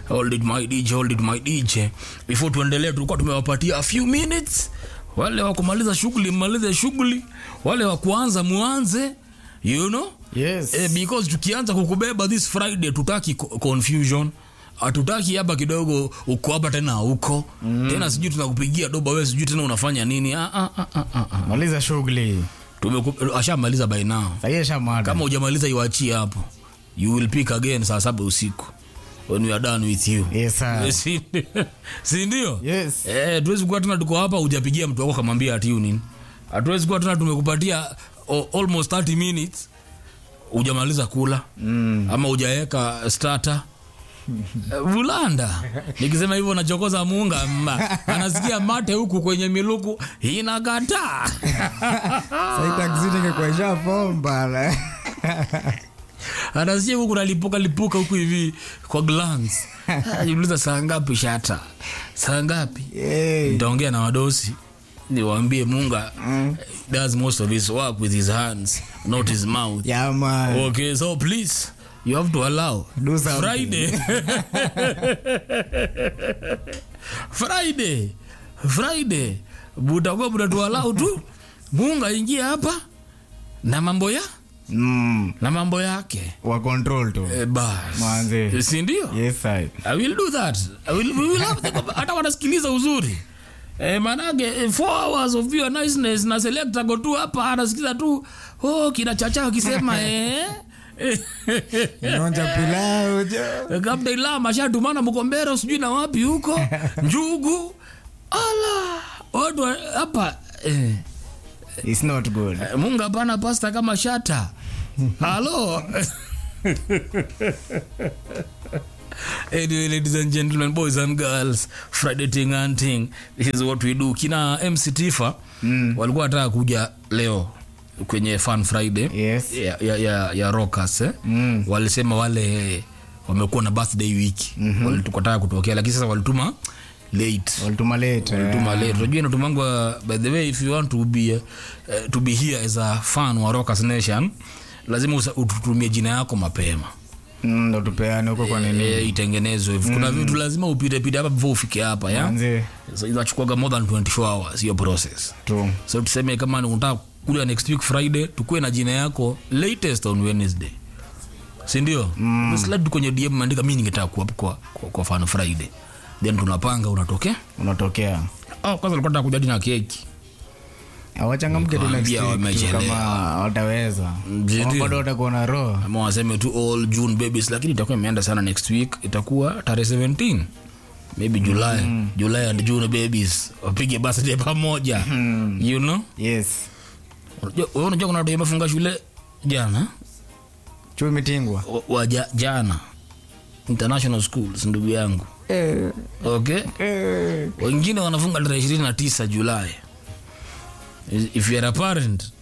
hold it my DJ, hold it my DJ. Before tuendelee, tulikuwa tumewapatia a few minutes. Wale wa kumaliza shughuli mmalize shughuli, wale wa kuanza muanze, you know Yes. eh, because tukianza kukubeba this Friday tutaki co- confusion hatutaki hapa kidogo uko hapa tena huko mm. tena sijui tunakupigia doba wewe sijui tena unafanya nini ah, ah, ah, ah, ah, ah. Maliza shughuli. Tumeku- ashamaliza by now Sahii shamada. kama hujamaliza iwachie hapo you will pick again saa saba usiku when we are done with you Yes, sir. Si- si ndio Yes. eh, tuwezi kuwa tena tuko hapa hujapigia mtu wako kamwambia ati nini hatuwezi kuwa tena tumekupatia o- almost 30 minutes hujamaliza kula mm. ama hujaweka starter vulanda nikisema hivyo nachokoza muunga mma anasikia mate huku kwenye miluku inakataa Sahii taksi ningekuwa ishapomba. anasikia huku nalipuka lipuka huku hivi kwa glance jiuliza saa ngapi shata saa ngapi Hey. nitaongea na wadosi niwaambie munga does most of his work with his hands not his mouth Yeah, man. okay so please you have to allow Do something. friday friday friday butakuwa butatualau tu munga ingia hapa na mambo ya Mm. na mambo yake Wa control tu. eh, bas Manze. sindio Yes, sir. I will do that. I will, we will have the, hata wanasikiliza uzuri eh, manake eh, four hours of your niceness na selector go tu hapa anasikiza tu oh, kina chacha akisema eh, Inaonja pilau jo. kabla ila mashatumana mkombero sijui na wapi huko njugu ala watu wa- hapa eh, It's not good. eh, munga hapana pasta kama shata halo Anyway, ladies and gentlemen, boys and girls, Friday ting and ting, this is what we do. Kina MC Tifa mm. walikuwa wataka kuja leo kwenye Fun Friday Yes. ya, ya, ya, ya Rockers eh? mm. walisema wale wamekuwa na birthday wiki mm-hmm. walitukataka kutokea, lakini sasa walituma late Walituma late. tuma late unajua inatumangwa by the way if you want to be uh, to be here as a fan wa Rockers Nation lazima usa- ututumie jina yako mapema Mm, ndo tupeane huko kwa nini. e, itengenezwe kuna vitu lazima upite pite hapa before ufike hapa ya Manze. so inachukuaga more than 24 hours hiyo process Tu. so tuseme kama ni unataka kuja next week friday tukue na jina yako latest on wednesday sindio mm. slide tu kwenye dm maandika mi ningetaka kuwa kwa, kwa, kwa fan friday then tunapanga unatokea Unatokea. oh, kwanza ulikuwa nataka kuja hadi na keki awachangamke tu next Waambia week tu wamechelewa. kama wataweza Ndio. Kama bado watakuwa na roho ama waseme tu all june babies lakini itakuwa imeenda sana next week itakuwa tarehe 17 maybe july mm. july and june babies wapige birthday pamoja mm. you know yes Unajua- wewe unajua kuna watu wamefunga shule jana chui imetingwa wa, wa ja, jana international schools ndugu yangu okay wengine wanafunga tarehe ishirini na tisa julai if you are a parent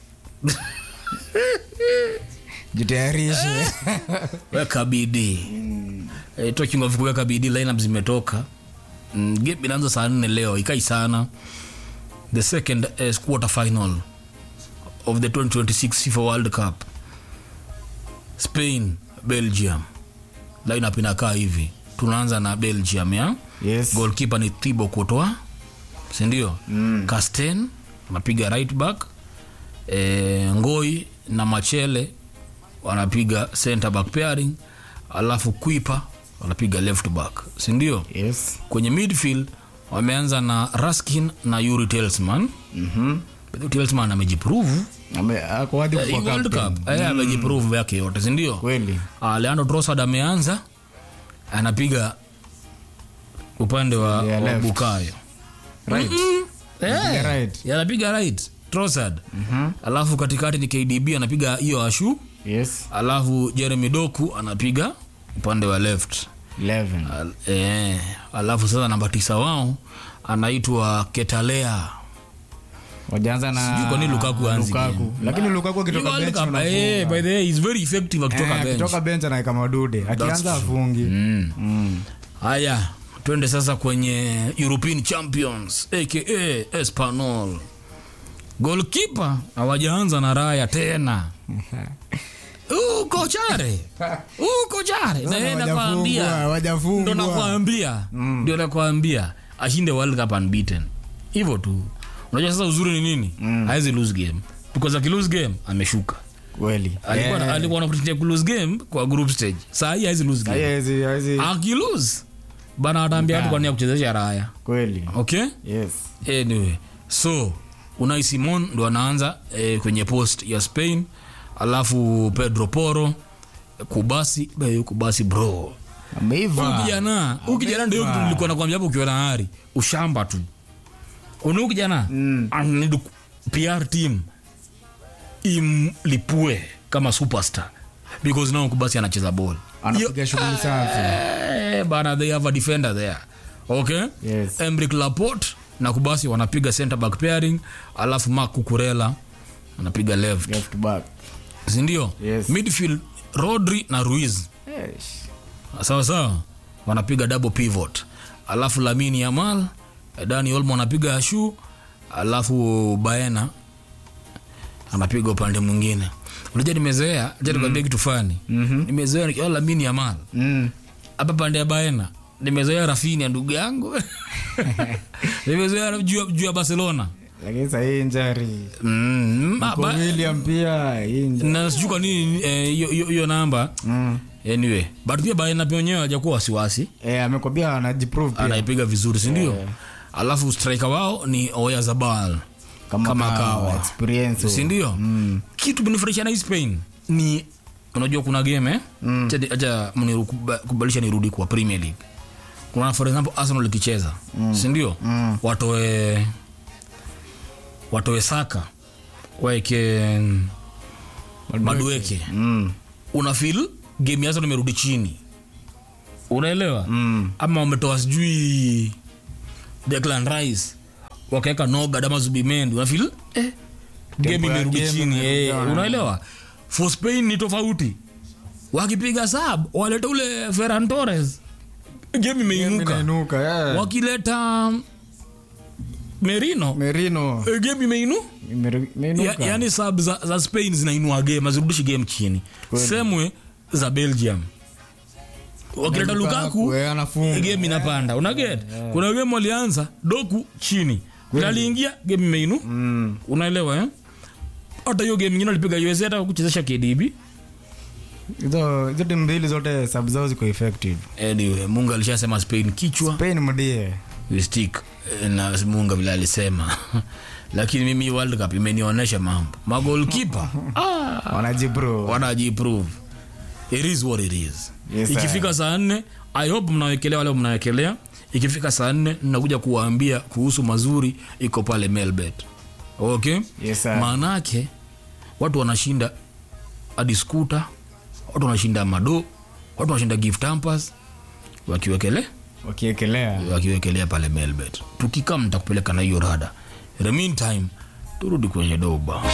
jitayarishe weka bidii eh, talking of kuweka bidii lineup zimetoka mm, game inaanza saa nne leo ikai sana the second uh, quarter final of the 2026 FIFA World Cup Spain Belgium lineup inakaa hivi tunaanza na Belgium ya yes goalkeeper ni Thibaut Courtois si ndio mm. Casten anapiga right back e, Ngoi na Machele wanapiga center back pairing alafu Kuipa wanapiga left back si ndio yes kwenye midfield wameanza na Raskin na Yuri Telsman mhm But Telsman amejiprove Ame- ako wapi Eh, kwa hii World captain? Cup eh, amejiprove yake yote si ndio kweli Ah, Leandro Trossard ameanza anapiga upande wa, Yeah, wa left. Bukayo right Eh, Anapiga right. yeah, anapiga right Trossard alafu katikati ni KDB anapiga hiyo ashu yes alafu Jeremy Doku anapiga upande wa left 11 Al, eh, alafu sasa namba tisa wao anaitwa Ketalea wajaanza na Sijui kwa nini Lukaku haanzi Lukaku. game. lakini Lukaku akitoka World bench Cup, unafunga. eh, by the way he's very effective akitoka Eh, bench akitoka bench anaeka madude akianza afungi Mm. Mm. haya twende sasa kwenye european champions aka espanol golkipa hawajaanza na raya tena uko chare uko chare na yeye Sasa nakwambia hawajafungwa, hawajafungwa. ndo nakwambia ndio nakwambia ashinde world cup unbeaten hivyo tu unajua sasa uzuri ni nini hawezi lose game because akilose game ameshuka kweli alikuwa Eh. alikuwa anapretendia kulose game kwa group stage saa hii hawezi lose game Haiwezi- haiwezi- akilose bana ataambia watu kwa nini ya kuchezesha raya kweli okay yes anyway so unai simon ndo anaanza eh, kwenye post ya spain alafu pedro poro kubasi eh, kubasi bro Huyu ameiva kijana huyu kijana ndio kitu nilikuwa nakwambia hapo ukiwa na hari ushamba tu una kijana Mm. anid pr team imlipue kama superstar because now kubasi anacheza ball anapiga shughuli safi Eh, bana they have a defender there okay Yes. emric laport na kubasi wanapiga center back pairing alafu mak kukurela anapiga left left back sindio Yes. midfield rodri na ruiz Eish. sawa sawa wanapiga double pivot alafu lamini yamal dani olmo anapiga ashu alafu baena anapiga upande mwingine unajua nimezoea mm. nikwambia kitu fani Mhm. nimezoea nikiwa lamini yamal Mm. hapa pande ya baena nimezoea rafini ya ndugu yangu nimezoea juu ya- juu ya barcelona lakini sahii njari mm, ma- Kwa ba- william pia hii nja- na sijui kwa nini eh, hiyo hiyo- hiyo namba Mm. anyway but pia baena pia wenyewe hajakuwa wasiwasi Eh, amekwambia anajiprove pia anaipiga vizuri sindio Eh. alafu striker wao ni oya zabal kama, kama kawa, kawa. experience sindio Mm. kitu menifurahisha na hii spain ni unajua kuna game eh? Mm. Acha- acha mnikubalisha nirudi kwa premier league kuna for example arsenal ikicheza mm. sindio Mm. watoe watoe saka waeke madueke Mm. una fil game yazo nimerudi chini unaelewa Mm. ama wametoa sijui Declan Rice wakaweka Noga ama Zubimendi unafil eh, game Tempo ya imerudi game chini eh, imerudi, unaelewa for Spain ni tofauti wakipiga sub waleta ule Ferran Torres game imeinuka Inainuka, eh. wakileta Merino merino eh, game imeinu imeru- imeinuka. ya, yani sub za, za Spain zinainua game hazirudishi game chini semwe za Belgium wakileta Lukaku eh, anafunga game inapanda unaget kuna game walianza doku chini Vile aliingia game imeinu Mm. unaelewa eh? hata hiyo game ingine alipiga USA hata kuchezesha KDB hizo hizo timu mbili zote sub zao ziko effective anyway munga alishasema Spain kichwa spain mdie we stick eh, na munga vile alisema lakini mimi World Cup imenionyesha mambo magolkipa ah, wanajibro wanajiprove it is what it is Yes, sir. ikifika saa nne i hope mnawekelea wale mnawekelea ikifika saa nne nakuja kuwaambia kuhusu mazuri iko pale melbet okay Yes, sir. maanake watu wanashinda hadi skuta watu wanashinda mado watu wanashinda gift hampers wakiwekele wakiekelea wakiwekelea pale melbet tukikaa mtakupeleka na hiyo rada in the meantime turudi kwenye doba